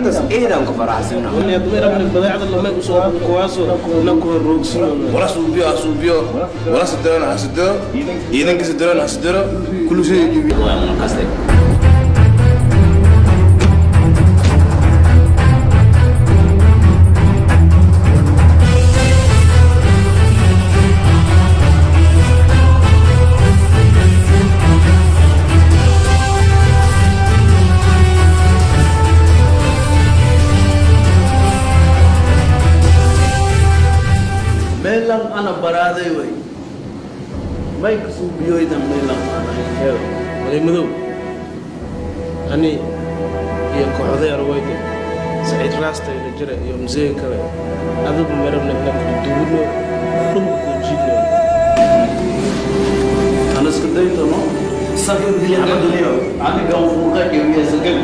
arrintaas eedaan ku faraxsana wala suubiyo ha suubiyo wala sidirana ha sidiro ciidanka sidirana ha sidiro kullu shay jibi kaste meelan ana baraaday way may kasuubiyoydan meelan ana hel wali madow ani iyo kooxday arwayda saciid raasta ila jira iyo museen kale adigu marabna inaan duuno dhulku jidno ana isku day doono sabir dili amaduniyo aniga uu fuuqa iyo yeesagal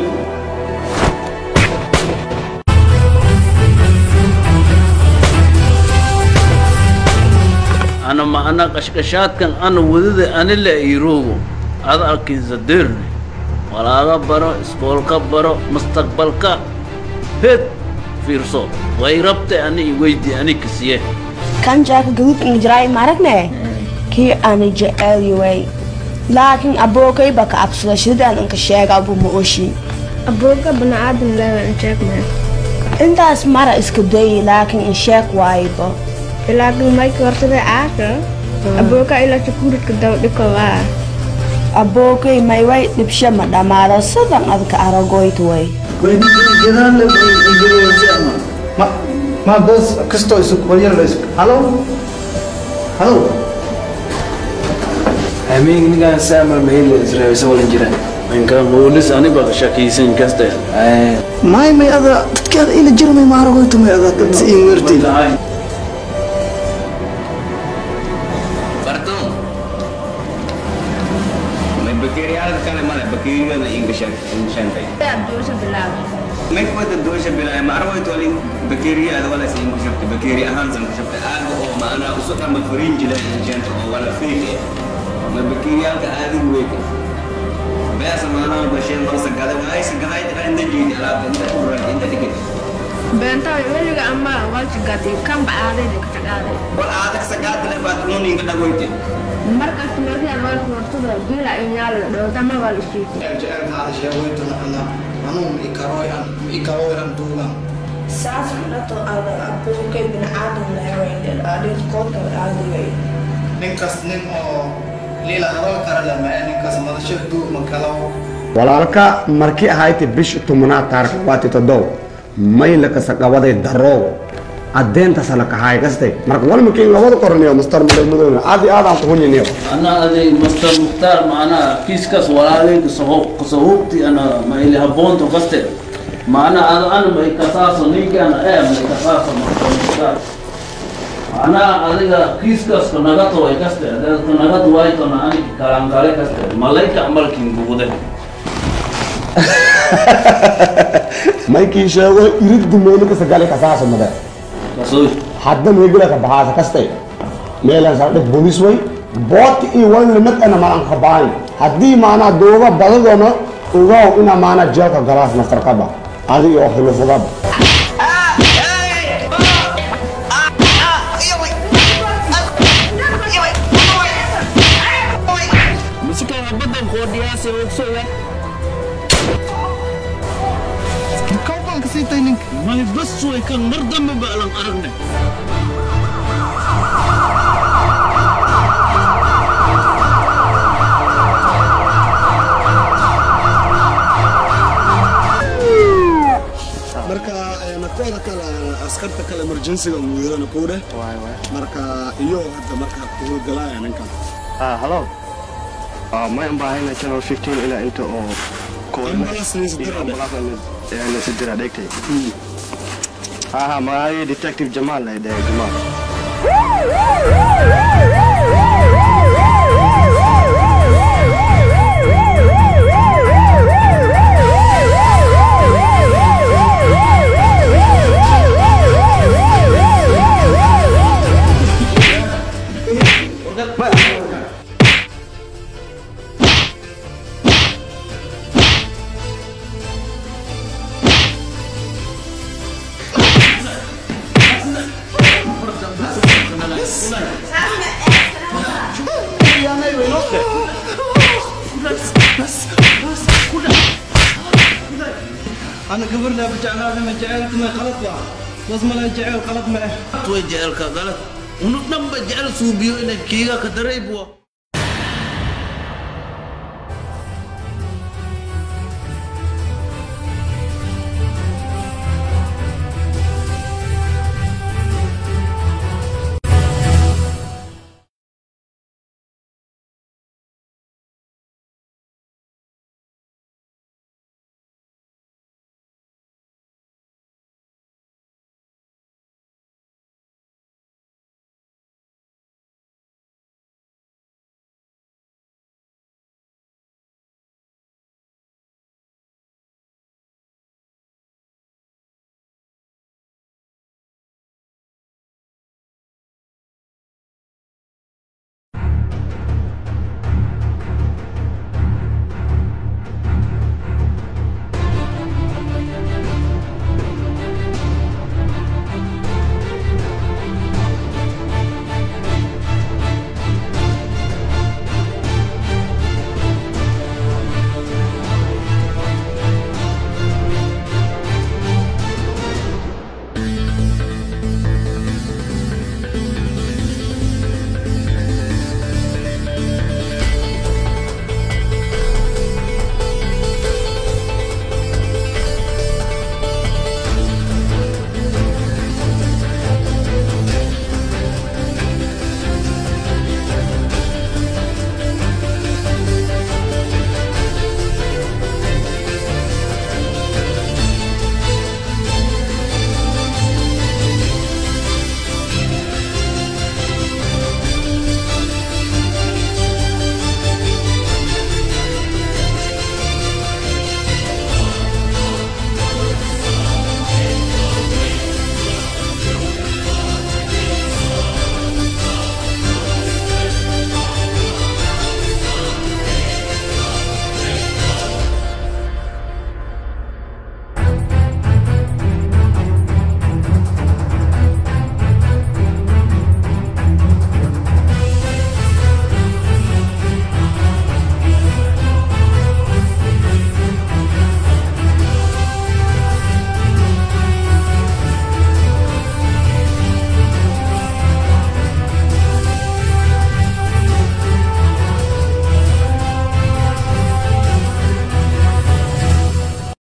ana macna qashqashaadkan ana wadada ani la iiroogo ada arkinsa deerne walaaga baro iskoolka baro mustaqbalka heed fiirso way rabte ani iweydi ani kasiye kan jaaka gaduudka jiray maragne kii ani jecelyaway laakiin abookay baka absada shidaan anka sheega abu ma oshi abooga baniaadan leewan sheegmee intaas mara iska dayi laakiin in sheeg waayba ilaakin mayka hortada caaka abooga ilaa sakuuridka dawdhika waa abookay mayway dhibshe ma dhammaado sidan adka aragoyt way ma ma bas kastoo isu qoryar la isu halo halo amiin ninkaan saamal mahaylo israa'iisa walan jira inka moolis aniba shakiisan kaste may may ada dadkeeda ila jirmay ma aragoyto may ada dad si imerti Bartong. May bakteriyada kale male bakteriyada ingashan inshantay. abdoosa bilaab May kuwada doosha bilaa ma arwayto alin bakteriyada wala si ingashabta bakteriya ahaan san kushabta aaga oo maana usoo kama farinjila inshanta oo wala fake ma bakteriyalka aadigu weyka beesa maana bashay marsa gada waa aysa gaday inda jiidi alaabta inta kuran inta dhigay beentaa weliga ama walsigati kanba aadayda ka tagaaday wal aadag sagaadale baad nuninga dhagoyte markaas meeshaan walka hortada bila iyo nyaala dhootama waa la shiitay jecelkaada sheegoyto ana anuu ma ikaroy an ma ikaroy an duugan saas dhato ada abookay biniaadan leewayn adhiskoota aadiway ninkas nin oo liila hadal kara lama ninkas madasho duu ma kalaw walaalka markii ahayti bish tobnaad taarikh labaati toddoba mayla kasaqabaday daroow adeentasa la kahaay kaste marka walmakiin labada qorniyo mastar madowmadowna aad iyo aad aan kuhunyiniyo ana aday master mukhtaar macnaha kiiskas walaalay kasahubti ana ma ili haboonto kaste macna ada ana may kasaaso ninki ana ee may kasaaso master mukhtaar macnaha adiga kiiskas kanagato way kaste adeed kanagad waytona ani kalankale kaste malayka amalkin bugude maykii sheego iriddu meeli kasagale kasaaso made kasoy hadda meegila ka baxaasa kaste meelan saldhig bolis way booti iyo wal limad ana malan kabaan haddii maanaa dooga badadona ogaw ina maanaa jeelka galaas mastarkaba adi iyo xulufugaba kawban ka siitay ninka may bas way kan mar dambe ba alan aragne marka nafteeda kale askarta kale emergencyga uu yeelana kuudhe marka iyo hadda marka kugu galaya ninkan Ah, hello. Uh, may ang bahay na channel 15 ila ito o Ambulance ni si Dira, Ambulance ni eh, ni si Dira dekte. Ah, may detective Jamal na ide Jamal. أنا قبرنا بجعلها ما جعلت ما غلط بقى بس ما لا جعل غلط ما توي جعل غلط ونحن بجعل سوبيو إن كيغا كدريبوا